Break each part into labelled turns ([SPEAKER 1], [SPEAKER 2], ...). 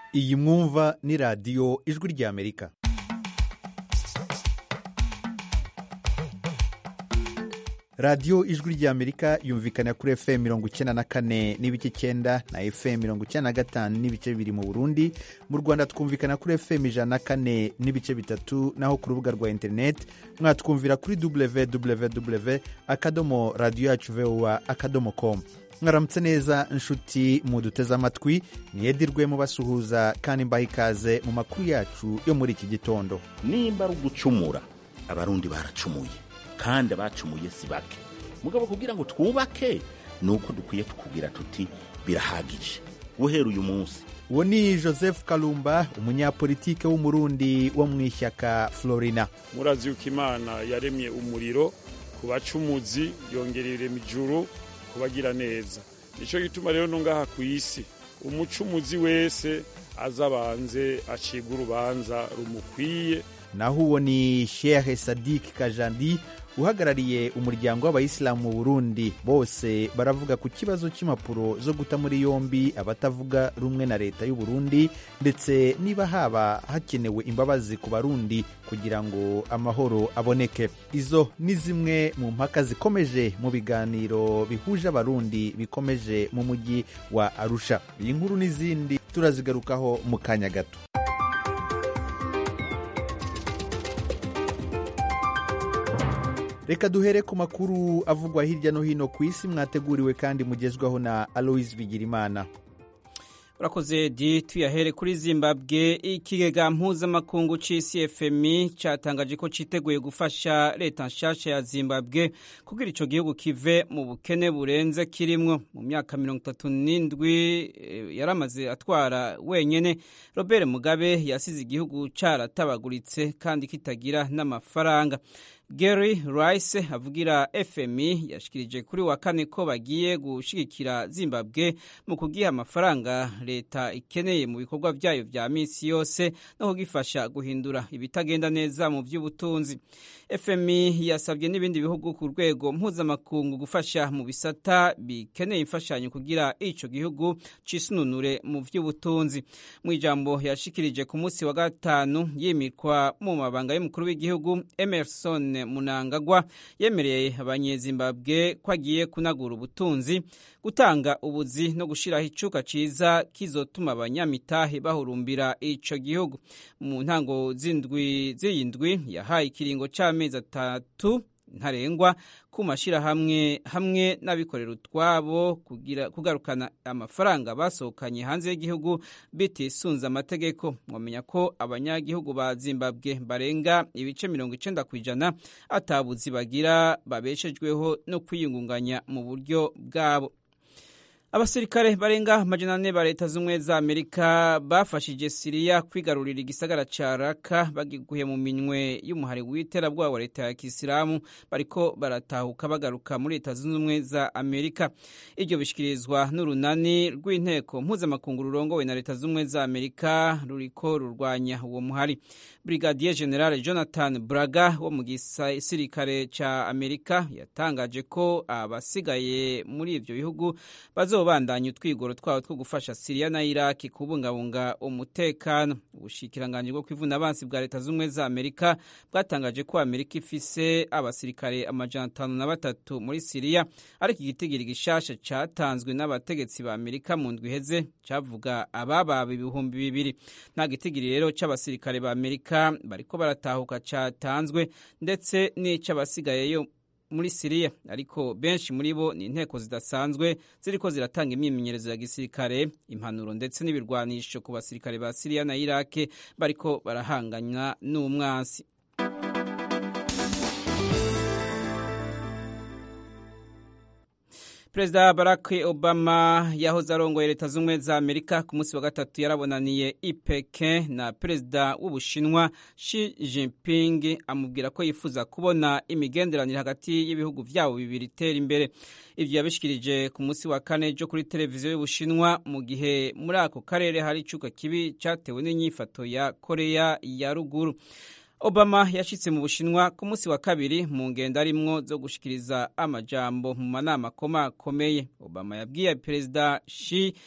[SPEAKER 1] iyi mwumva ni radiyo ijwi ry'amerika radiyo ijwi ry'amerika yumvikana kuri fm mirongo icyenda na kane n'ibice icyenda na fm mirongo icyenda na gatanu n'ibice bibiri mu burundi mu rwanda twumvikana kuri fm ijana na kane n'ibice bitatu naho ku rubuga rwa interineti mwatwumvira kuri www akadomo radiyo yacu voa akadomo komu mwaramutse neza inshuti muduteze amatwi niyedirwe mubasuhuza kandi mbaha ikaze mu makuru yacu yo muri iki gitondo
[SPEAKER 2] nimba ari ugucumura abarundi baracumuye kandi abacumuye si bake mugabo kugira ngo twubake ni uko dukwiye tukubwira tuti birahagije guhera uyu munsi
[SPEAKER 1] uwo ni joseph kalumba umunyapolitike w'umurundi wo mu ishyaka florina
[SPEAKER 3] murazi yuko imana yaremye umuriro ku bacumuzi yongerera irema ijuru kubagira neza nicyo gituma rero no ngaha ku isi umucumuzi wese azabanze acibwa urubanza rumukwiye
[SPEAKER 1] naho uwo ni shehe sadik kajandi uhagarariye umuryango w'abayisilamu mu burundi bose baravuga ku kibazo cy'impapuro zo guta muri yombi abatavuga rumwe na leta y'u Burundi ndetse niba haba hakenewe imbabazi ku barundi kugira ngo amahoro aboneke izo ni zimwe mu mpaka zikomeje mu biganiro bihuje abarundi bikomeje mu mujyi wa arusha iyi nkuru n'izindi turazigarukaho mu kanya gato reka duhere ku makuru avugwa hirya no hino ku isi mwateguriwe kandi mugezwaho na aloise bigirimana
[SPEAKER 4] urakoze di tuyahere kuri zimbabwe ikigega mpuzamakungu c'isi fmi catangaje ko citeguye gufasha leta nshasha ya zimbabwe kugira ico gihugu kive mu bukene burenze kirimwo mu myaka mirongo itatu n'indwi yaramaze atwara wenyene robert mugabe yasize igihugu caratabaguritse kandi kitagira n'amafaranga Gary Rice avugira FMI yashikirije kuri wa kane ko bagiye gushigikira Zimbabwe mu kugiha amafaranga leta ikeneye mu bikorwa byayo vya misi yose no kugifasha guhindura ibitagenda neza mu by'ubutunzi. FMI yasabye n'ibindi bihugu ku rwego mpuzamakungu gufasha mu bisata bikeneye imfashanyo kugira ico gihugu cisununure mu by'ubutunzi. Mu ijambo yashikirije ku munsi wa gatanu yimikwa mu mabanga y'umukuru w'igihugu Emerson munangagwa yemereye abanyezimbabwe ko agiye kunagura ubutunzi gutanga ubuzi no gushiraho icuka ciza kizotuma abanyamitahe bahurumbira ico gihugu mu ntango z'indwi z'iyindwi yahaye ikiringo c'amezi atatu ntarengwa ku mashyirahamwe hamwe n'abikorera utwabo kugarukana amafaranga basohokanye hanze y'igihugu bitisunze amategeko mwamenya ko abanyagihugu ba zimbabwe barenga ibice mirongo icenda ku ijana atabuzi bagira babeshejweho no kwiyungunganya mu buryo bwabo abasirikare barenga amajana ane ba leta z'ubumwe za amerika bafashije siriya kwigarurira igisagara ca raka bagiguye mu minwe y'umuhari w'iterabwoba wa leta ya kisilamu bariko baratahuka bagaruka muri leta zunze ubumwe za amerika iryo bishikirizwa n'urunani rw'inteko mpuzamakungu rurongowe na leta z'ubumwe za amerika ruriko rurwanya uwo muhari brigadier general jonathan braga wo mu gisirikare ca amerika yatangaje ko abasigaye muri ivyo bihugu bazo bandanya utwigoro twabo two gufasha Syria na Iraki kubungabunga umutekano ubushikiranganji bwo kwivuna abansi bwa leta z'ubumwe za Amerika bwatangaje ko Amerika ifise abasirikare amajana atanu na batatu muri Syria ariko igitigiri gishasha catanzwe n'abategetsi ba Amerika mu ndwi iheze cavuga abababa ibihumbi bibiri nta gitigiri rero c'abasirikare ba Amerika bariko baratahuka catanzwe ndetse n'ic'abasigayeyo muri Siriya ariko benshi muri bo ni inteko zidasanzwe ziriko ziratanga imyimenyerezo ya gisirikare impanuro ndetse n'ibirwanisho ku basirikare ba Siriya na Irake bariko barahanganywa n'umwansi Perezida Barack Obama yahoze arongoye leta z'ubumwe za Amerika ku munsi wa gatatu yarabonaniye i Pekin na perezida w'Ubushinwa Xi Jinping amubwira ko yifuza kubona imigenderanire hagati y'ibihugu vyabo bibiri itera imbere. Ivyo yabishikirije ku munsi wa kane jo kuri televiziyo y'Ubushinwa mu gihe muri ako karere hari icuka kibi catewe n'inyifato ya Korea ya ruguru. Obama yashitse mu Bushinwa ku munsi wa kabiri mu ngendo arimwo zo gushikiriza amajambo mu manama akomakomeye. Obama yabwiye Perezida Xi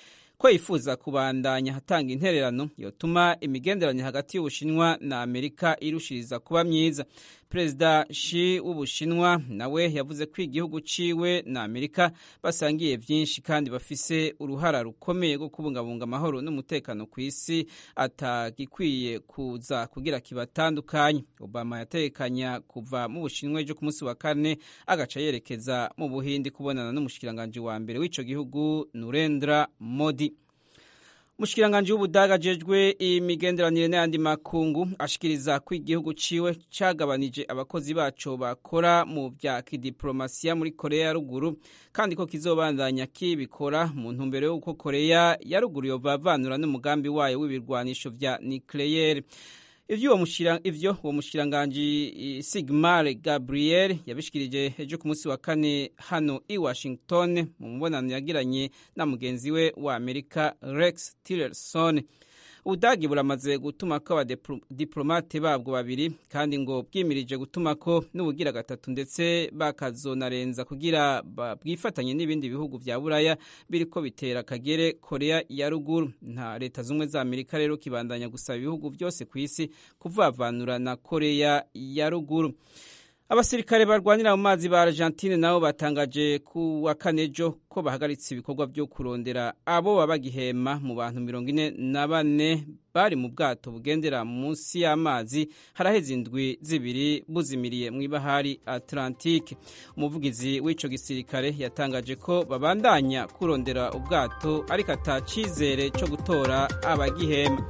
[SPEAKER 4] ko yifuza kubandanya hatanga intererano yotuma imigenderanire hagati y'ubushinwa na amerika irushiriza kuba myiza perezida shi w'ubushinwa nawe yavuze ko igihugu ciwe na amerika basangiye byinshi kandi bafise uruhara rukomeye rwo kubungabunga amahoro n'umutekano ku isi atagikwiye kuza kugira kibatandukanye obama yatekanya kuva mu bushinwa ejo ku munsi wa kane agaca yerekeza mu buhindi kubonana n'umushikiranganji wa mbere w'ico gihugu nurendra modi umushikiranganji w'ubudaga ajejwe imigenderanire n'ayandi makungu ashikiriza ko igihugu ciwe cagabanije abakozi baco bakora mu vya kidiplomasiya muri korea ya ruguru kandi ko kizobandanya kibikora mu ntumbero y'uko korea ya ruguru yovavanura n'umugambi wayo w'ibirwanisho vya nucleaire ivyo uwo mushikiranganji sigmar gabriel yabishikirije ejo ku munsi wa kane hano i washington mu mubonano yagiranye na mugenzi we wa amerika rex tillerson ubudagi buramaze gutumako abadiplomate babwo babiri kandi ngo bwimirije gutumako n'ubugira gatatu ndetse bakazonarenza kugira bwifatanye n'ibindi bihugu vya buraya biriko bitera akagere korea ya ruguru nta leta zumwe za amerika rero kibandanya gusaba ibihugu byose ku isi kuvavanura na korea ya ruguru abasirikare barwanira mu mazi ba argentine nabo batangaje ku wa kane ejo ko bahagaritse ibikorwa byo kurondera abo baba bagihema mu bantu mirongo ine na bane bari mu bwato bugendera munsi y'amazi haraheze indwi zibiri buzimiriye mu ibahari atlantique umuvugizi w'ico gisirikare yatangaje ko babandanya kurondera ubwato ariko ata cizere co gutora abagihema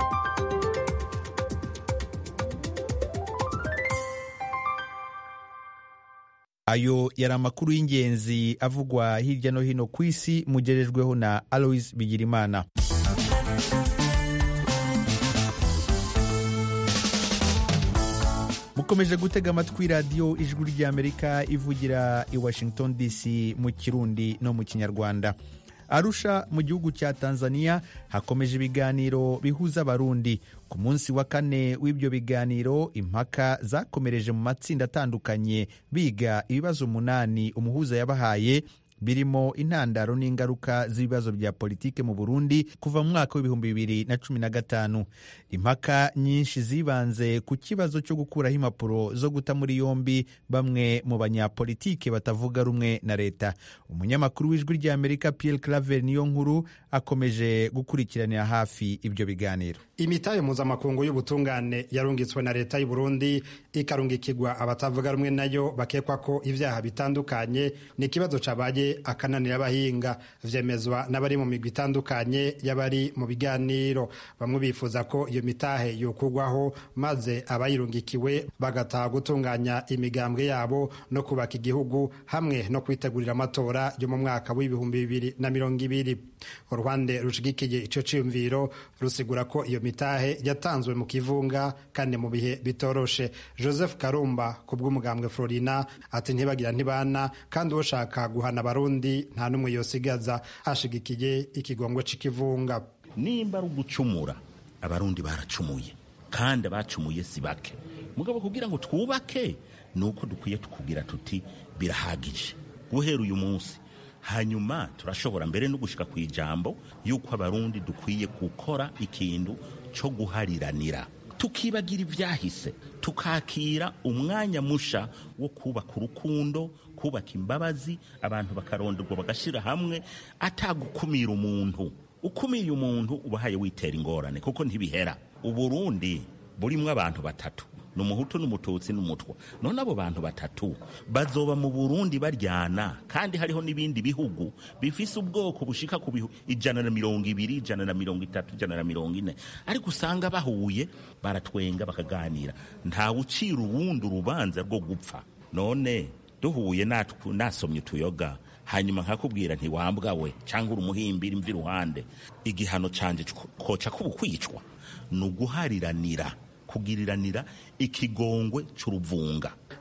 [SPEAKER 1] ayo yari amakuru y'ingenzi avugwa hirya no hino ku isi mugerejweho na alois bigirimana mukomeje gutega amatwi radiyo ijwi ry'amerika ivugira i washington dc mu kirundi no mu kinyarwanda arusha mu gihugu cya tanzania hakomeje ibiganiro bihuza abarundi ku munsi wa kane w'ibyo biganiro impaka zakomereje mu matsinda atandukanye biga ibibazo umunani umuhuza yabahaye birimo intandaro n'ingaruka z'ibibazo bya politike mu Burundi kuva mu mwaka w'ibihumbi bibiri na cumi na gatanu impaka nyinshi zibanze ku kibazo cyo gukuraho impapuro zo guta muri yombi bamwe mu banyapolitike batavuga rumwe na leta umunyamakuru w'ijwi ry'amerika Pierre Claver niyo nkuru akomeje gukurikiranira hafi ibyo biganiro
[SPEAKER 5] imitahe mpuzamakungu y'ubutungane yarungitswe na leta y'u Burundi ikarungikirwa abatavuga rumwe nayo bakekwa ko ibyaha bitandukanye ni ikibazo cabaye akananira abahinga vyemezwa n'abari mu migwi itandukanye y'abari mu biganiro bamwe bifuza ko iyo mitahe yokugwaho maze abayirungikiwe bagataha gutunganya imigambwe yabo no kubaka igihugu hamwe no kwitegurira amatora yo mu mwaka w'ibihumbi bibiri na mirongo ibiri uruhande rushigikiye ico ciyumviro rusigura ko iyo mitahe yatanzwe mu kivunga kandi mu bihe bitoroshe joseph karumba ku bw'umugambwe florina ati ntibagira ntibana kandi ushaka guhana abarundi nta n'umwe yosigaza ashigikiye ikigongo c'ikivunga
[SPEAKER 2] nimba ari ugucumura abarundi baracumuye kandi abacumuye si bake mugabo kugira ngo twubake ni uko dukwiye tukubwira tuti birahagije guhera uyu munsi hanyuma turashobora mbere no gushika ku ijambo yuko abarundi dukwiye gukora ikintu cyo guhariranira tukibagira ibyahise tukakira umwanya musha wo kubaka urukundo kubaka imbabazi abantu bakaronderwa bagashyira hamwe atagukumira umuntu ukumiye umuntu ubahaye witera ingorane kuko ntibihera uburundi burimo abantu batatu ni umuhutu n'umututsi n'umutwa none abo bantu batatu bazoba mu burundi baryana kandi hariho n'ibindi bihugu bifise ubwoko bushika ku bihu ijana na mirongo ibiri ijana na mirongo itatu ijana na mirongo ine ariko usanga bahuye baratwenga bakaganira ntawe ucira uwundi urubanza rwo gupfa none duhuye nasomye utuyoga hanyuma nkakubwira ntiwambwa we cyangwa uri umuhimbira imvi iruhande igihano canje koca kubukwicwa ni uguhariranira kugiriranira ikigongwe c'uruvunga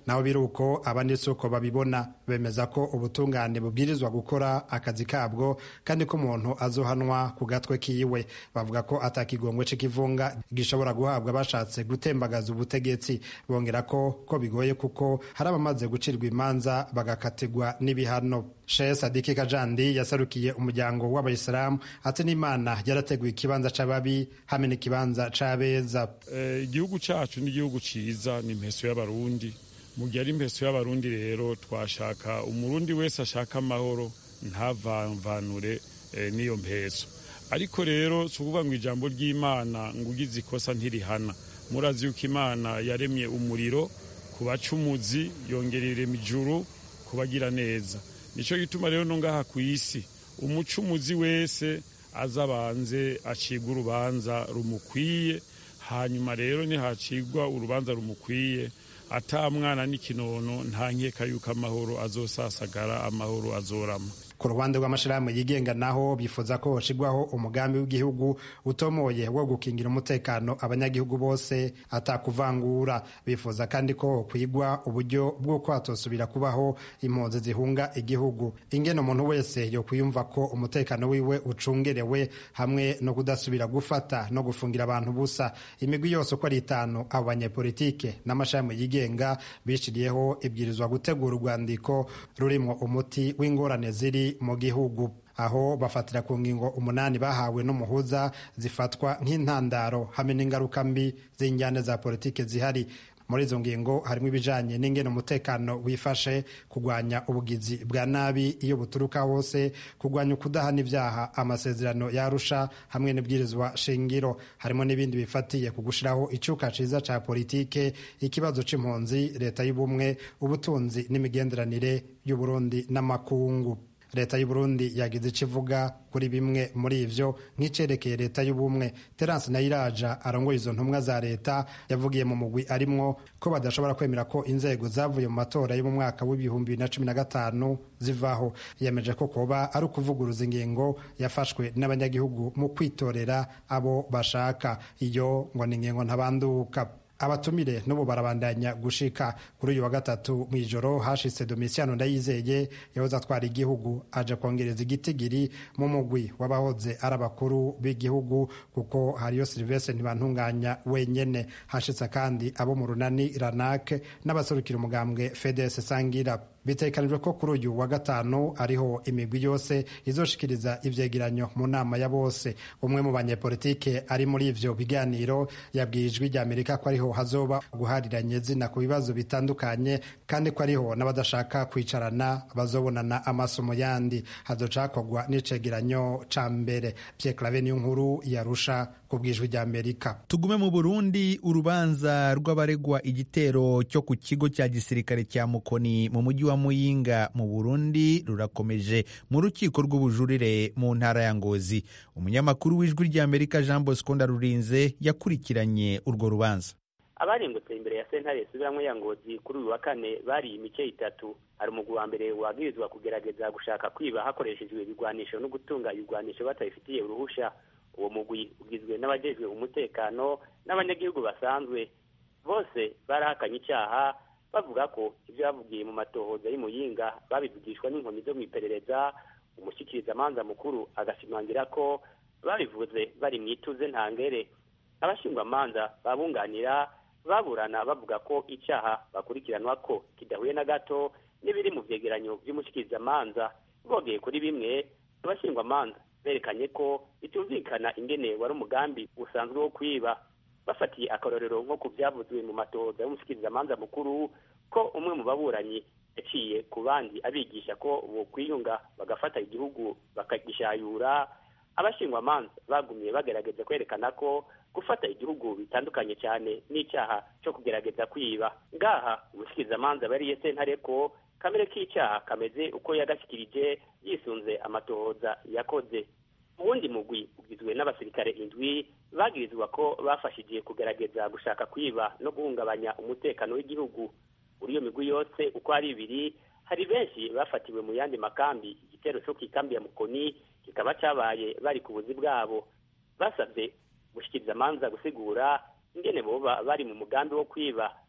[SPEAKER 5] naho biri uko abandi si uko babibona bemeza ko ubutungane bubwirizwa gukora akazi kabwo kandi ko umuntu azohanwa ku gatwe kiwe bavuga ko atakigongwe c'ikivunga gishobora guhabwa abashatse gutembagaza ubutegetsi bongera ko ko bigoye kuko hari abamaze gucirwa imanza bagakatirwa n'ibihano Sheikh Sadiki Kajandi yasarukiye umuryango w'abayisilamu ati n'Imana yarateguye ikibanza c'ababi hamwe n'ikibanza c'abeza
[SPEAKER 3] igihugu cyacu ni igihugu cyiza ni impeso y'abarundi mu gihe ari impeso y'abarundi rero twashaka umurundi wese ashaka amahoro ntavanvanure n'iyo mpeso ariko rero si ukuvuga ngo ijambo ry'imana ngo ugize ikosa ntirihana murazi yuko imana yaremye umuriro ku bacumuzi yongerera ijuru ku bagira neza nicyo gituma rero no ngaha ku isi umucumuzi wese azabanze acibwa urubanza rumukwiye hanyuma rero nihacigwa urubanza rumukwiye ata mwana n'ikinono nta nkeka yuko amahoro azosasagara amahoro azorama
[SPEAKER 5] ku ruhande rw'amashirahamwe yigenga naho bifuza ko hoshigwaho umugambi w'igihugu utomoye wo gukingira umutekano abanyagihugu bose atakuvangura bifuza kandi ko kwigwa uburyo bw'uko hatosubira kubaho impunzi zihunga igihugu ingene umuntu wese yokwiyumva ko umutekano wiwe ucungerewe hamwe no kudasubira gufata no gufungira abantu busa imigwi yose uko ari itanu abo banyepolitike n'amashirahamwe yigenga bishiriyeho ibwirizwa gutegura urwandiko rurimwo umuti w'ingorane ziri mu gihugu aho bafatira ku ngingo umunani bahawe n'umuhuza zifatwa nk'intandaro hamwe n'ingaruka mbi z'injyane za politiki zihari muri izo ngingo harimo ibijanye n'ingene umutekano wifashe kurwanya ubugizi bwa nabi iyo buturuka hose kurwanya ukudahana ibyaha amasezerano yarusha hamwe n'ibwirizwa shingiro harimo n'ibindi bifatiye ku gushiraho icuka ciza ca politike ikibazo c'impunzi leta y'ubumwe ubutunzi n'imigenderanire y'uburundi n'amakungu leta y'uburundi yagize icyo ivuga kuri bimwe muri ivyo nk'icerekeye leta y'ubumwe terence nayiraja arongoye izo ntumwa za leta yavugiye mu mugwi arimwo ko badashobora kwemera ko inzego zavuye mu matora yo mu mwaka w'ibihumbi bibiri na cumi na gatanu zivaho yemeje ko kuba ari ukuvuguruza ingingo yafashwe n'abanyagihugu mu kwitorera abo bashaka iyo ngo ni ingingo ntabanduka abatumire n'ubu barabandanya gushika kuri uyu wa gatatu mu ijoro hashitse domisiano ndayizeye yahoze atwara igihugu aje kongereza igitigiri mu mugwi w'abahoze ari abakuru b'igihugu kuko hariyo silivestre ntibantunganya wenyene hashitse kandi abo mu runani ranak n'abaserukira umugambwe fedes sangira bitekanijwe ko kuri uyu wa gatanu ariho imigwi yose izoshikiriza ivyegeranyo mu nama ya bose umwe mu banyepolitike ari muri ivyo biganiro yabwiye ijwi rya amerika ko ariho hazoba guhariranye zina ku bibazo bitandukanye kandi ko ariho n'abadashaka kwicarana bazobonana amaso mu yandi hazocakorwa n'icegeranyo ca mbere Pierre Claver niyo nkuru yarusha ku bwijwi rya Amerika
[SPEAKER 1] tugume mu Burundi urubanza rw'abaregwa igitero cyo ku kigo cya gisirikare cya Mukoni mu mujyi wa Muyinga mu Burundi rurakomeje mu rukiko rw'ubujurire mu ntara ya Ngozi umunyamakuru w'ijwi rya Amerika Jean Bosco Ndarurinze yakurikiranye urwo rubanza
[SPEAKER 6] abarengutse imbere ya sentare isubiramwo ya ngozi kuri uyu wa kane bari imice itatu hari umugwi wa mbere wabwirizwa kugerageza gushaka kwiba hakoreshejwe ibigwanisho no gutunga ibigwanisho batabifitiye uruhusha uwo mugwi ugizwe n'abajejwe umutekano n'abanyagihugu basanzwe bose barahakanye icyaha bavuga ko ibyo bavugiye mu matohoza y'imuyinga babivugishwa n'inkoni zo mu iperereza umushyikirizamanza mukuru agashimangira ko babivuze bari mu ituze ntangere abashingwamanza babunganira baburana bavuga ko icyaha bakurikiranwa ko kidahuye na gato n'ibiri mu byegeranyo by'umushyikirizamanza bogeye kuri bimwe abashingwamanza berekanye ko bitumvikana ingene wari umugambi usanzwe wo kwiba bafatiye akarorero nko ku byavuzwe mu matohoza y'umushyikirizamanza mukuru ko umwe mu baburanyi yaciye ku bandi abigisha ko bokwiyunga bagafata igihugu bakagishayura abashingwamanza bagumye bagerageza kwerekana ko gufata igihugu bitandukanye cyane n'icyaha cyo kugerageza kwiba ngaha umushyikirizamanza bariye sentare ko kamere k'icyaha kameze uko yagashyikirije yisunze amatohoza yakoze uwundi mugwi ugizwe n'abasirikare indwi bagirizwa ko bafashije kugerageza gushaka kwiba no guhungabanya umutekano w'igihugu muri iyo migwi yose uko ari ibiri hari benshi bafatiwe mu yandi makambi igitero cyo ku ikambi ya mukoni kikaba cyabaye bari ku buzi bwabo basabye gushyikiriza amanza gusigura ingene boba bari mu mugambi wo kwiba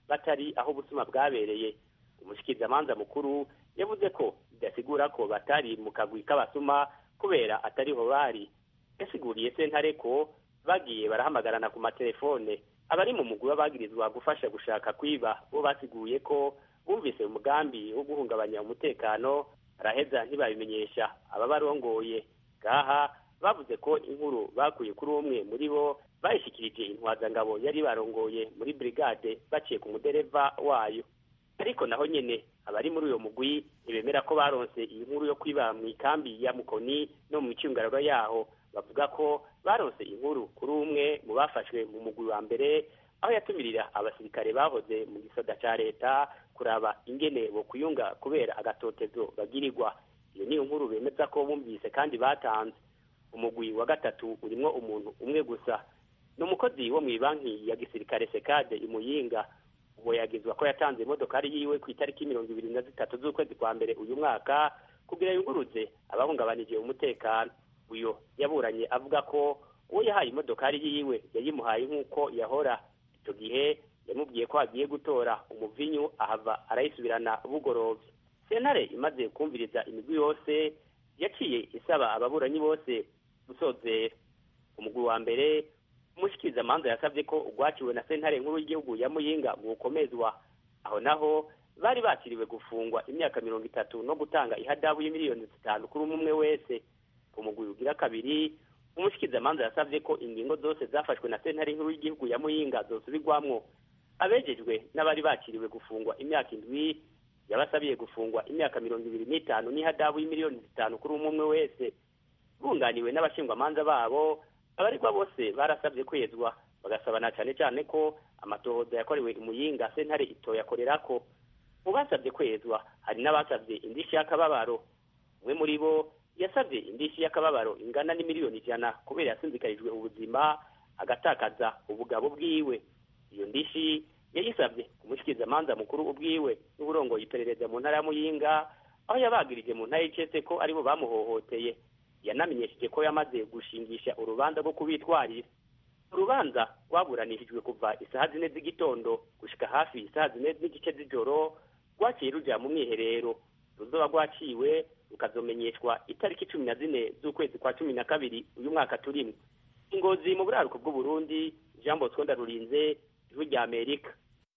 [SPEAKER 6] batari aho ubusuma bwabereye umushikirizamanza mukuru yavuze ko bidasigura ko batari mu kagwi k'abasuma kubera atariho bari yasiguriye sentare ko bagiye barahamagarana ku matelefone abari mu mugwi bagirizwa gufasha gushaka kwiba bo basiguye ko bumvise umugambi wo guhungabanya umutekano baraheza ntibabimenyesha ababarongoye ngaha bavuze ko inkuru bakuye kuri umwe muri bo bayishikirije intwazangabo yari barongoye muri brigade baciye ku mudereva wayo ariko naho nyene abari muri uyo mugwi ntibemera ko baronse iyi nkuru yo kwiba mu ikambi ya mukoni no mu micungararo yaho bavuga ko baronse inkuru kuri umwe mu bafashwe mu mugwi wa mbere aho yatumirira abasirikare bahoze mu gisoda ca leta kuraba ingene bo kuyunga kubera agatotezo bagirirwa iyo niyo nkuru bemeza ko bumvise kandi batanze umugwi wa gatatu urimwo umuntu umwe gusa ni umukozi wo mu banki ya gisirikare sekade imuyinga uwo yagizwa ko yatanze imodokari yiwe ku itariki mirongo ibiri na zitatu z'ukwezi kwa mbere uyu mwaka kugira yunguruze abahungabanije umutekano uyo yaburanye avuga ko uwo yahaye imodokari yiwe yayimuhaye nk'uko yahora icyo gihe yamubwiye ko agiye gutora umuvinyu ahava arayisubirana bugorovye sentare imaze kumviriza imigwi yose yaciye isaba ababuranyi bose gusozera umugwi wa mbere umushikirizamanza yasabye ko urwaciwe na sentare nkuru y'igihugu ya muyinga gukomezwa aho naho bari bakiriwe gufungwa imyaka mirongo itatu no gutanga ihadabu y'imiliyoni zitanu kuri umwe wese ku mugwi ugira kabiri umushikirizamanza yasabye ko ingingo zose zafashwe na sentare nkuru y'igihugu ya muyinga zosubirwamwo abejejwe n'abari bakiriwe gufungwa imyaka indwi yabasabiye gufungwa imyaka mirongo ibiri n'itanu n'ihadabu y'imiliyoni zitanu kuri umwe umwe wese bunganiwe n'abashingwamanza babo abaregwa bose barasabye kwezwa bagasabana cyane cyane ko amatohoza yakorewe imuyinga sentare itoyakorera ko mu basabye kwezwa hari n'abasabye indishyi y'akababaro umwe muri bo yasabye indishyi y'akababaro ingana n'imiliyoni ijana kubera yasinzikarijwe ubuzima agatakaza ubugabo bwiwe iyo ndishyi yayisabye umushikirizamanza mukuru ubwiwe n'uburongoye iperereza mu ntara ya muyinga aho yabagirije mu ntara y'icese ko aribo bamuhohoteye yanamenyesheje ko yamaze gushingisha urubanza rwo kubitwarira urubanza rwaburanishijwe kuva isaha zine z'igitondo gushika hafi isaha zine n'igice z'ijoro rwaciye ruja mu mwiherero ruzoba rwaciwe rukazomenyeshwa itariki cumi na zine z'ukwezi kwa cumi na kabiri uyu mwaka turimo ingozi mu buraruko bw'uburundi jean bosco ndarurinze ijwi rya amerika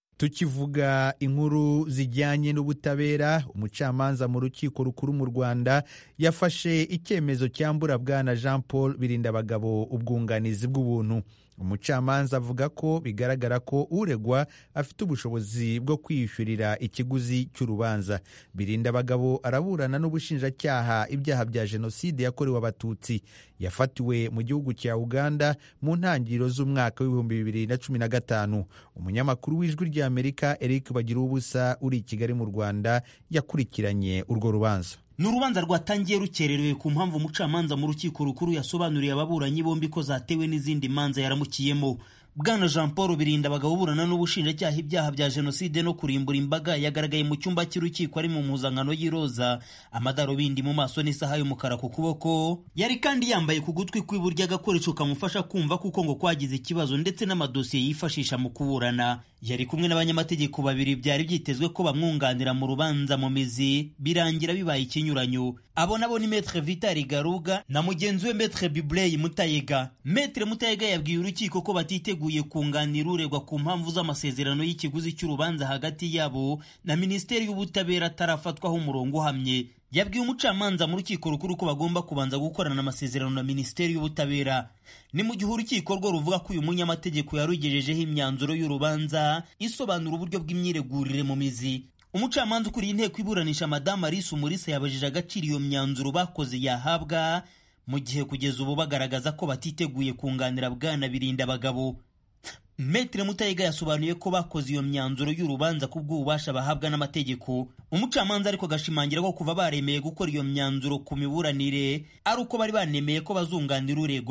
[SPEAKER 1] tukivuga inkuru zijyanye n'ubutabera umucamanza mu rukiko rukuru mu rwanda yafashe icyemezo cyambura bwana jean paul birindabagabo ubwunganizi bw'ubuntu umucamanza avuga ko bigaragara ko uregwa afite ubushobozi bwo kwiyishyurira ikiguzi cy'urubanza birindabagabo araburana n'ubushinjacyaha ibyaha bya jenoside yakorewe abatutsi yafatiwe mu gihugu cya uganda mu ntangiriro z'umwaka w'ibihumbi bibiri na cumi na gatanu umunyamakuru w'ijwi ry'amerika eric bagira ubusa uri i kigali mu rwanda yakurikiranye urwo rubanza
[SPEAKER 7] ni urubanza rwatangiye rukererewe ku mpamvu umucamanza mu rukiko rukuru yasobanuriye ababuranyi bombi ko zatewe n'izindi manza yaramukiyemo bwana jean paul birinda abagabo burana n'ubushinjacyaha ibyaha bya jenoside no kurimbura imbaga yagaragaye mu cyumba cy'urukiko ari mu mpuzankano y'iroza amadarubindi mu maso n'isaha y'umukara ku kuboko yari kandi yambaye ku gutwi kw'iburyo agakoresho kamufasha kumva kuko ngo kwagize ikibazo ndetse n'amadosiye yifashisha mu kuburana yari kumwe n'abanyamategeko babiri byari byitezwe ko bamwunganira mu rubanza mu mizi birangira bibaye ikinyuranyo abo nabo ni metre vitali garuga na mugenzi we metre bibley mutayega metre mutayega yabwiye urukiko ko batiteguye kunganira uregwa ku mpamvu z'amasezerano y'ikiguzi cy'urubanza hagati yabo na minisiteri y'ubutabera atarafatwaho umurongo uhamye yabwiye umucamanza mu rukiko rukuru ko bagomba kubanza gukorana amasezerano na minisiteri y'ubutabera ni mu gihe urukiko rwo ruvuga ko uyu munyamategeko yarugejejeho imyanzuro y'urubanza isobanura uburyo bw'imyiregurire mu mizi umucamanza ukuriye inteko iburanisha madamu alice umulisa yabajije agaciro iyo myanzuro bakoze yahabwa mu gihe kugeza ubu bagaragaza ko batiteguye kunganira bwana birinda abagabo Metre Mutayiga yasobanuye ko bakoze iyo myanzuro y'urubanza ku bw'ububasha bahabwa n'amategeko umucamanza ariko agashimangira ko kuva baremeye gukora iyo myanzuro ku miburanire ari uko bari banemeye ko bazunganira uregwa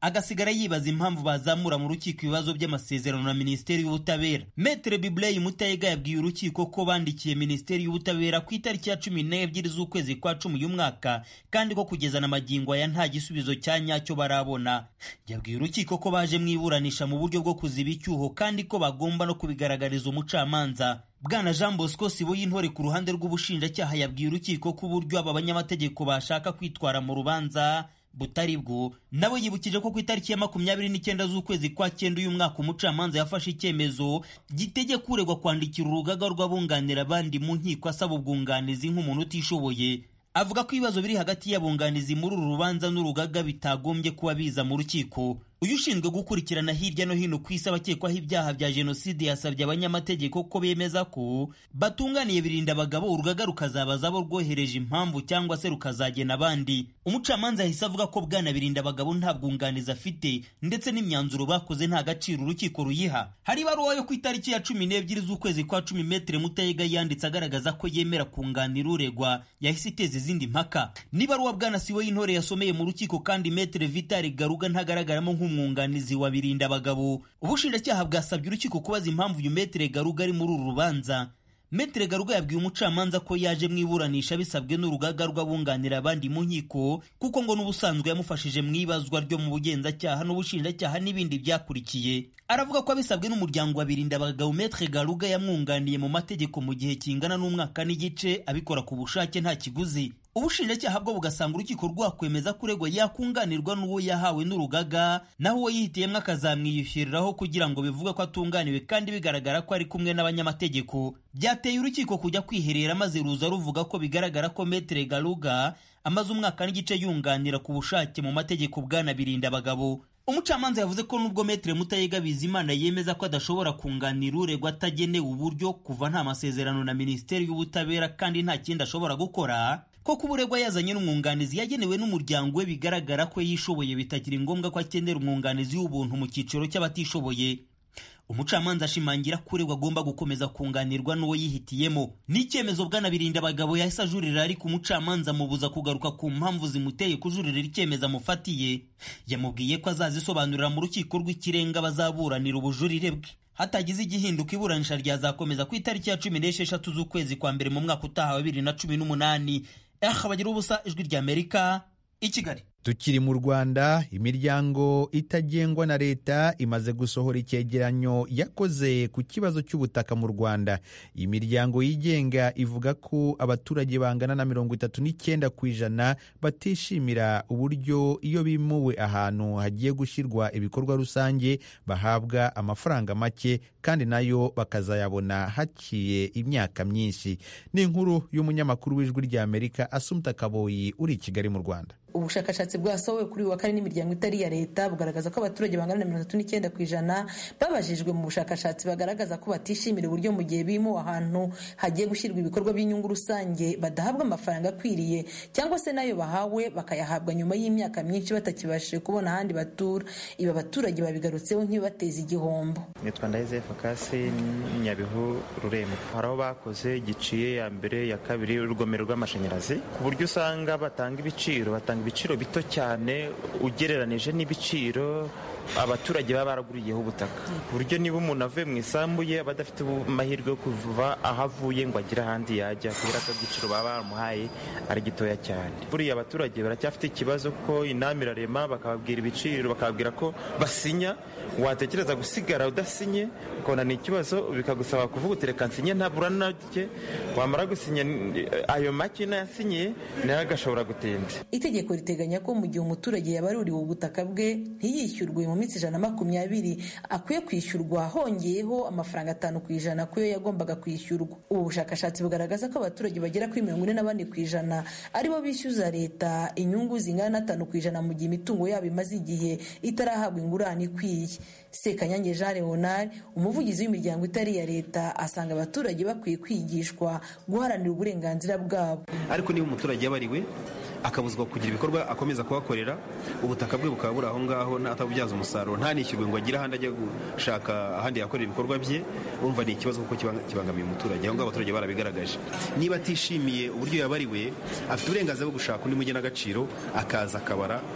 [SPEAKER 7] agasigara yibaza impamvu bazamura mu rukiko ibibazo by'amasezerano na minisiteri y'ubutabera metere bibley mutayega yabwiye urukiko ko bandikiye minisiteri y'ubutabera ku itariki ya cumi n'ebyiri z'ukwezi kwa cumi uyu mwaka kandi ko kugeza na magingo aya nta gisubizo cya nyacyo barabona yabwiye urukiko ko baje mu iburanisha mu buryo bwo kuziba icyuho kandi ko bagomba no kubigaragariza umucamanza bwana jean bosco sibo y'intore ku ruhande rw'ubushinjacyaha yabwiye urukiko ko uburyo aba banyamategeko bashaka kwitwara mu rubanza butari bwo nabo yibukije ko ku itariki ya makumyabiri n'icyenda z'ukwezi kwa cyenda uyu mwaka umucamanza yafashe icyemezo gitegeka uregwa kwandikira urugaga rw'abunganira abandi mu nkiko asaba ubwunganizi nk'umuntu utishoboye avuga ko ibibazo biri hagati y'abunganizi muri uru rubanza n'urugaga bitagombye kuba biza mu rukiko uyu ushinzwe gukurikirana hirya no hino ku isi abakekwaho ibyaha bya jenoside yasabye abanyamategeko ko bemeza ko batunganiye birinda abagabo urugaga rukazabaza abo rwohereje impamvu cyangwa se rukazagena abandi umucamanza yahise avuga ko bwana birinda abagabo nta bwunganizi afite ndetse n'imyanzuro bakoze nta gaciro urukiko ruyiha hari ibaruwa yo ku itariki ya cumi n'ebyiri z'ukwezi kwa cumi metere mutayega yanditse agaragaza ko yemera kunganira uregwa yahise iteza izindi mpaka n'ibaruwa bwana siwe y'intore yasomeye mu rukiko kandi metere vitali garuga ntagaragaramo nk'umwunganizi wa birinda abagabo ubushinjacyaha bwasabye urukiko kubaza impamvu uyu metere garuga ari muri uru rubanza metere garuga yabwiye umucamanza ko yaje mu iburanisha bisabwe n'urugaga rw'abunganira abandi mu nkiko kuko ngo n'ubusanzwe yamufashije mu ibazwa ryo mu bugenzacyaha n'ubushinjacyaha n'ibindi byakurikiye aravuga ko abisabwe n'umuryango wa birinda abagabo metere garuga yamwunganiye mu mategeko mu gihe kingana n'umwaka n'igice abikora ku bushake nta kiguzi ubushinjacyaha bwo bugasanga urukiko rwakwemeza ko uregwa yakunganirwa n'uwo yahawe n'urugaga naho uwo yihitiyemo akazamwiyishyuriraho kugira ngo bivuge ko atunganiwe kandi bigaragara ko ari kumwe n'abanyamategeko byateye urukiko kujya kwiherera maze ruza ruvuga ko bigaragara ko metere garuga amaze umwaka n'igice yunganira ku bushake mu mategeko bwana birinda abagabo umucamanza yavuze ko nubwo metere mutayega bizimana yemeza ko adashobora kunganira uregwa atagenewe uburyo kuva nta masezerano na minisiteri y'ubutabera kandi nta kindi ashobora gukora ko kuba uregwa yazanye n'umwunganizi yagenewe n'umuryango we bigaragara ko yishoboye bitakiri ngombwa ko akenera umwunganizi w'ubuntu mu cyiciro cy'abatishoboye umucamanza ashimangira ko uregwa agomba gukomeza kunganirwa n'uwo yihitiyemo n'icyemezo bwanabirinda abagabo yahise ajurira ariko umucamanza amubuza kugaruka ku mpamvu zimuteye kujurira icyemezo amufatiye yamubwiye ko azazisobanurira mu rukiko rw'ikirenga bazaburanira ubujurire bwe hatagize igihinduka iburanisha ryazakomeza ku itariki ya cumi n'esheshatu z'ukwezi kwa mbere mu mwaka utaha wa bibiri na cumi n'umunani aha bagira ubusa ijwi ry'amerika i kigali
[SPEAKER 1] tukiri mu rwanda imiryango itagengwa na leta imaze gusohora icyegeranyo yakoze ku kibazo cy'ubutaka mu rwanda iyi miryango yigenga ivuga ko abaturage bangana na mirongo itatu n'icyenda ku ijana batishimira uburyo iyo bimuwe ahantu hagiye gushyirwa ibikorwa rusange bahabwa amafaranga make kandi nayo bakazayabona haciye imyaka myinshi ni inkuru y'umunyamakuru w'ijwi ry'amerika asumta kaboyi uri i kigali mu rwanda
[SPEAKER 8] ubushakashatsi bwasohowe kuri uyu wa kane n'imiryango itari iya leta bugaragaza ko abaturage bangana na mirongo itatu n'icyenda ku ijana babajijwe mu bushakashatsi bagaragaza ko batishimira uburyo mu gihe bimuwe ahantu hagiye gushyirwa ibikorwa by'inyungu rusange badahabwa amafaranga akwiriye cyangwa se n'ayo bahawe bakayahabwa nyuma y'imyaka myinshi batakibashije kubona ahandi batura ibi abaturage babigarutseho nk'ibibateza igihombo
[SPEAKER 9] nitwa ndayizefu kasi nyabihu rurembo hari aho bakoze giciye ya mbere ya kabiri urugomero rw'amashanyarazi ku buryo usanga batanga ibiciro batanga ibiciro bito cyane ugereranije n'ibiciro abaturage baba baraguriyeho ubutaka ku buryo niba umuntu avuye mu isambu ye aba adafite amahirwe yo kuva aho avuye ngo agire ahandi yajya kubera ko igiciro baba baramuhaye ari gitoya cyane buriya abaturage baracyafite ikibazo ko inama irarema bakababwira ibiciro bakababwira ko basinya watekereza gusigara udasinye ukabona ni ikibazo bikagusaba kuvuga uti reka nsinye ntabura nake wamara gusinya ayo make nayasinyiye nayo agashobora gutinda
[SPEAKER 8] itegeko riteganya ko mu gihe umuturage yabaruriwe ubutaka bwe ntiyishyurwe mu minsi ijana na makumyabiri akwiye kwishyurwa hongeyeho amafaranga atanu ku ijana kuyo yagombaga kwishyurwa ubu bushakashatsi bugaragaza ko abaturage bagera kuri mirongo ine na bane ku ijana aribo bishyuza leta inyungu zingana n'atanu ku ijana mu gihe imitungo yabo imaze igihe itarahabwa ingurane ikwiye sekanyange jean leonard umuvugizi w'imiryango itari iya leta asanga abaturage bakwiye kwigishwa guharanira uburenganzira bwabo
[SPEAKER 10] ariko niba umuturage yabariwe akabuzwa kugira ibikorwa akomeza kuhakorera ubutaka bwe bukaba buri aho ngaho atabubyaza umusaruro ntanishyurwe ngo agire ahandi ajya gushaka ahandi yakorera ibikorwa bye urumva ni ikibazo kuko kibangamiye umuturage aho ngaho abaturage barabigaragaje niba atishimiye uburyo yabariwe afite uburenganzira bwo gushaka undi mugenagaciro akaza akabara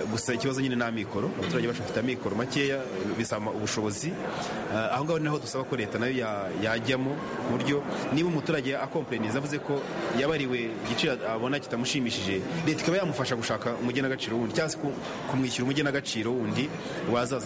[SPEAKER 10] gusa ikibazo nyine ni amikoro abaturage bacu bafite amikoro makeya bisaba ubushobozi aho ngaho naho dusaba ko leta nayo yajyamo ku buryo niba umuturage akompleniza avuze ko yabariwe igiciro abona kitamushimishije leta ikaba yamufasha gushaka umugenagaciro wundi cyangwa se kumwishyura umugenagaciro wundi wazaza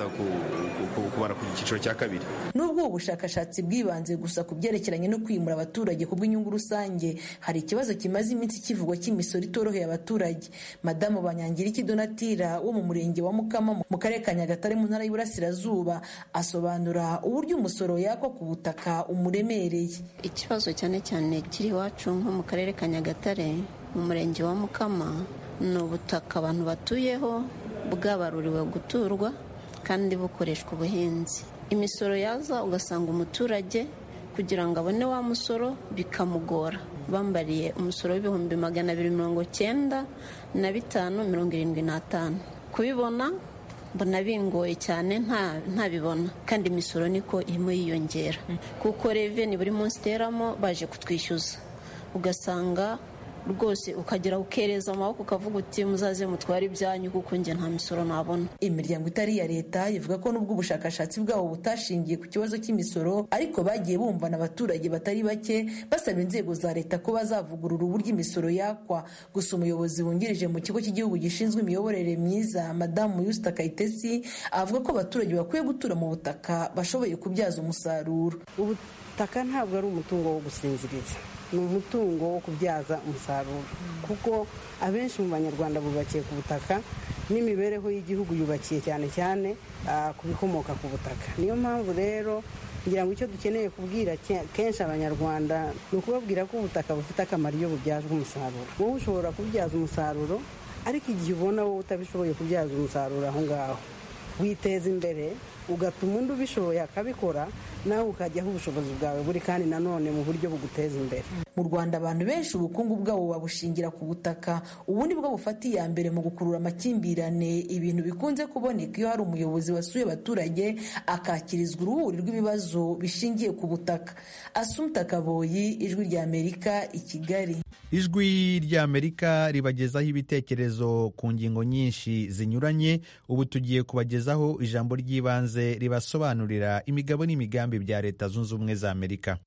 [SPEAKER 10] kubara ku cyiciro cya kabiri
[SPEAKER 8] nubwo ubu bushakashatsi bwibanze gusa ku byerekeranye no kwimura abaturage ku bw'inyungu rusange hari ikibazo kimaze iminsi kivugwa cy'imisoro itoroheye abaturage madamu banyangiriki donatira wo mu murenge wa mukama mu karere ka nyagatare mu ntara y'uburasirazuba asobanura uburyo umusoro yakwa ku butaka umuremereye
[SPEAKER 11] ikibazo cyane cyane kiri iwacu nko mu karere ka nyagatare mu murenge wa mukama ni ubutaka abantu batuyeho bwabaruriwe guturwa kandi bukoreshwa ubuhinzi imisoro yaza ugasanga umuturage kugira ngo abone wa musoro bikamugora bambariye umusoro w'ibihumbi magana abiri mirongo cyenda na bitanu mirongo irindwi n'atanu kubibona mbona bingoye cyane ntabibona kandi imisoro niko irimo yiyongera kuko reveni buri munsi iteramo baje kutwishyuza ugasanga rwose ukagera ukereza amaboko ukavuga uti muzaze mutware ibyanyu kuko njye nta misoro nabona
[SPEAKER 8] imiryango itari iya leta ivuga ko nubwo ubushakashatsi bwabo butashingiye ku kibazo cy'imisoro ariko bagiye bumvana abaturage batari bake basaba inzego za leta ko bazavugurura uburyo imisoro yakwa gusa umuyobozi wungirije mu kigo cy'igihugu gishinzwe imiyoborere myiza madamu yusita kayitesi avuga ko abaturage bakwiye gutura mu butaka bashoboye kubyaza umusaruro
[SPEAKER 12] ubutaka ntabwo ari umutungo wo gusinziriza ni umutungo wo kubyaza umusaruro kuko abenshi mu banyarwanda bubakiye ku butaka n'imibereho y'igihugu yubakiye cyane cyane ku bikomoka ku butaka niyo mpamvu rero ngira ngo icyo dukeneye kubwira kenshi abanyarwanda ni ukubabwira ko ubutaka bufite akamaro iyo bubyazwa umusaruro wowe ushobora kubyaza umusaruro ariko igihe ubona wowe utabishoboye kubyaza umusaruro aho ngaho witeza imbere ugatuma undi ubishoboye akabikora nawe ukajyaho ubushobozi bwawe buri kandi nanone mu buryo buguteza imbere
[SPEAKER 8] mu rwanda abantu benshi ubukungu bwabo babushingira ku butaka ubundi bwo bufata iya mbere mu gukurura amakimbirane ibintu bikunze kuboneka iyo hari umuyobozi wasuye abaturage akakirizwa uruhuri rw'ibibazo bishingiye ku butaka asumta kaboyi ijwi rya amerika i kigali
[SPEAKER 1] ijwi rya amerika ribagezaho ibitekerezo ku ngingo nyinshi zinyuranye ubu tugiye kubagezaho ijambo ry'ibanze ribasobanurira imigabo n'imigambi bya leta zunze ubumwe za amerika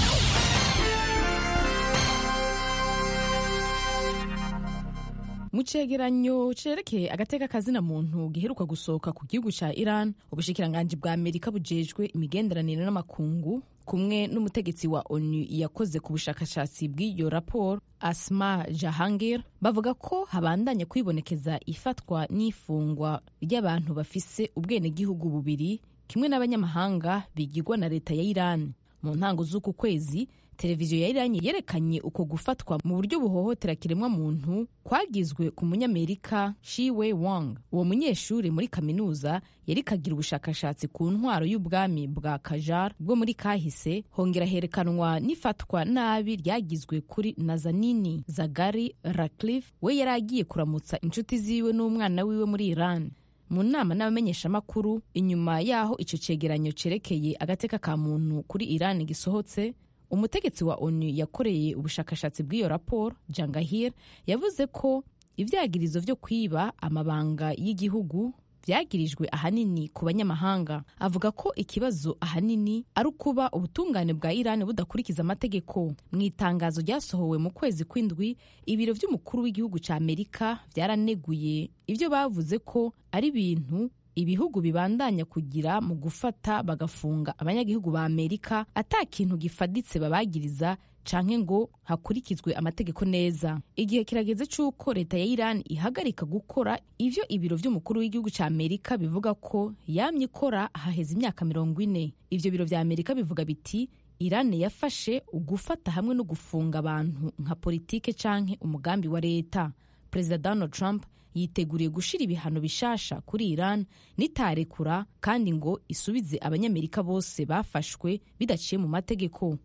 [SPEAKER 13] mu cegeranyo cerekeye agateka kazina muntu giheruka gusohoka ku gihugu ca iran ubushikiranganji bwa amerika bujejwe imigenderanire n'amakungu kumwe n'umutegetsi wa onu yakoze ku bushakashatsi bw'iyo raporo asma jahangir bavuga ko habandanya kwibonekeza ifatwa n'ifungwa ry'abantu bafise ubwenegihugu bubiri kimwe n'abanyamahanga bigirwa na leta ya iran mu ntango z'uku kwezi televiziyo ya irani yerekanye uko gufatwa mu buryo buhohotera kiremwa muntu kwagizwe ku munyamerika shiwe wang uwo munyeshuri muri kaminuza yari kagira ubushakashatsi ku ntwaro y'ubwami bwa kajar bwo muri kahise hongera herekanwa n'ifatwa nabi ryagizwe kuri nazanini zagari ratcliffe we yari agiye kuramutsa inshuti ziwe n'umwana wiwe muri iran mu nama n'abamenyeshamakuru inyuma y'aho icyo cyegeranyo cyerekeye agateka ka muntu kuri iran gisohotse umutegetsi wa onu yakoreye ubushakashatsi bw'iyo raporo jangahir yavuze ko ibyagirizo byo kwiba amabanga y'igihugu byagirijwe ahanini ku banyamahanga avuga ko ikibazo ahanini ari ukuba ubutungane bwa irani budakurikiza amategeko mu itangazo ryasohowe mu kwezi kw'indwi ibiro by'umukuru w'igihugu cya amerika byaraneguye ibyo bavuze ko ari ibintu ibihugu bibandanya kugira mu gufata bagafunga abanyagihugu ba amerika ata kintu gifaditse babagiriza canke ngo hakurikizwe amategeko neza igihe kirageze c'uko leta ya iran ihagarika gukora ivyo ibiro vy'umukuru w'igihugu ca amerika bivuga ko yamye ikora haheze imyaka mirongo ine ivyo biro vya amerika bivuga biti iran yafashe ugufata hamwe no gufunga abantu nka politike canke umugambi wa leta perezida donald trump yiteguriye gushira ibihano bishasha kuri Iran nitarekura kandi ngo isubize abanyamerika bose bafashwe bidaciye mu mategeko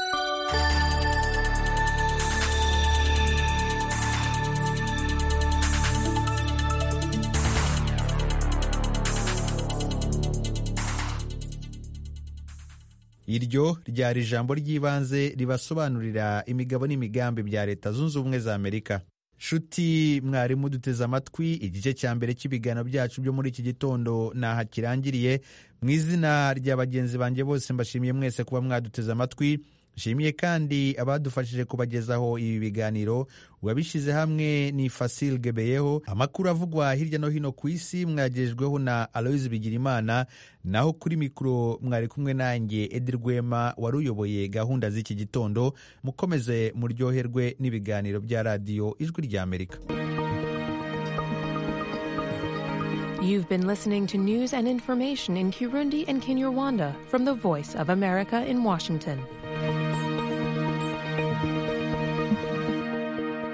[SPEAKER 1] iryo ryari ijambo ry'ibanze ribasobanurira imigabo n'imigambi bya leta zunze ubumwe za amerika nshuti mwarimu duteze amatwi igice cya mbere cy'ibiganiro byacu byo muri iki gitondo ntaha kirangiriye mu izina rya bagenzi banjye bose mbashimiye mwese kuba mwaduteze amatwi nshimiye kandi abadufashije kubagezaho ibi biganiro uwabishyize hamwe ni Fasil Gebeyeho amakuru avugwa hirya no hino ku isi mwagejweho na Aloise Bigirimana naho kuri mikoro mwari kumwe nanjye Edi Rwema wari uyoboye gahunda z'iki gitondo mukomeze muryoherwe n'ibiganiro bya radiyo ijwi rya Amerika
[SPEAKER 14] You've been listening to news and information in Kirundi and Kinyarwanda from the Voice of America in Washington.